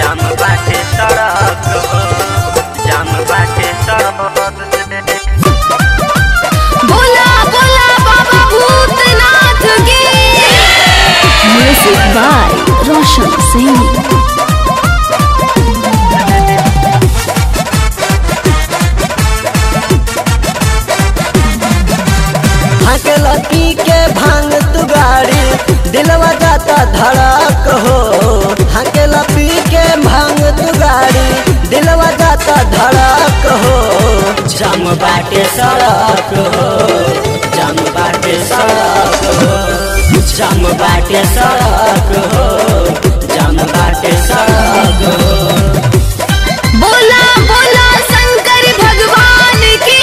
जाम बाटे सड़क हो जाम बाटे सड़क बोला बोला बाबा भूतनाथ की म्यूजिक बाय रोशन सिंह हकेला पी के भांग तू गाड़ी दिलवा जाता धड़क हो हकेला पी के भांग तू गाड़ी दिलवा जाता धड़क हो जाम बाटे सड़क हो जाम बाटे सड़क हो जाम बाटे सड़क हो जाम बाटे सड़क हो बोला बोला शंकर भगवान की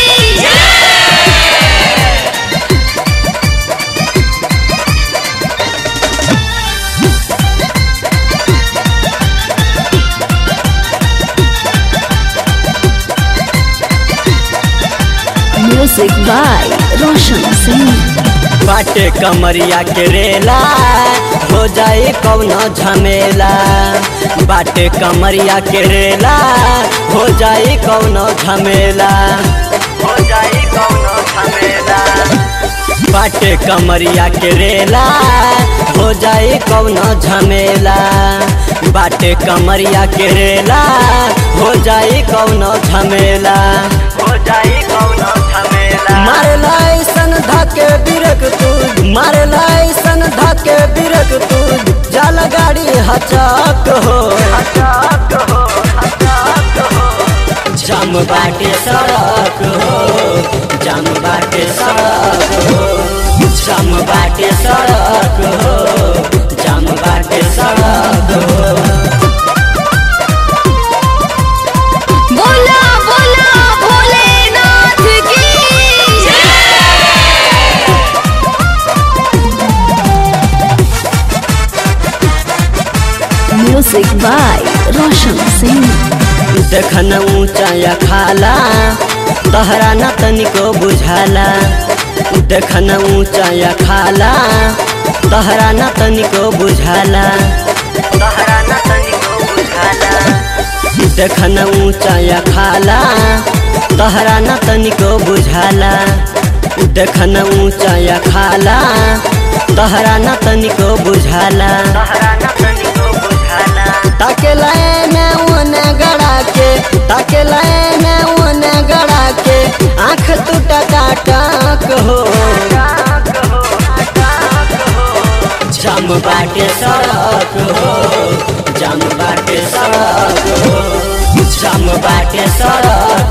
म्यूजिक बाय रोशन सिंह बाटे कमरिया के रेला हो जाए कौनो झमेला बाटे कमरिया के रेला हो जाए कौनो झमेला हो जाई कौनो झमेला बाटे कमरिया के रेला हो जाए कौनो झमेला बाटे कमरिया के रेला हो जाए कौनो झमेला हो जाई कौनो झमेला मारेला ऐसन धके बिरक तू मारेला ऐसन धके बिरक तू जल गाड़ी हचक हो हटाक हो हटाक हो जाम बाटे सड़क हो जाम बाटे सड़क हो जाम बाटे सड़क हो जाम बाटे सड़क हो बोला बोला भोलेनाथ की म्यूजिक बाय रोशन सिंह देखन ऊंचा या खाला तहरा न तनिको बुझाला देखन ऊंचा या खाला तहरा न तनिको बुझाला तहरा न तनिको बुझाला देखन ऊंचा या खाला तहरा न तनिको बुझाला देखन ऊंचा या खाला तहरा न तनिको बुझाला तहरा न तनिको बुझाला ताके लाए में ओने गड़ा के ताके लाए में ओने गड़ा के आँख तू टकाटक हो हटाक हो हटाक हो जाम बाटे सड़क हो जाम बाटे सड़क हो जाम बाटे सड़क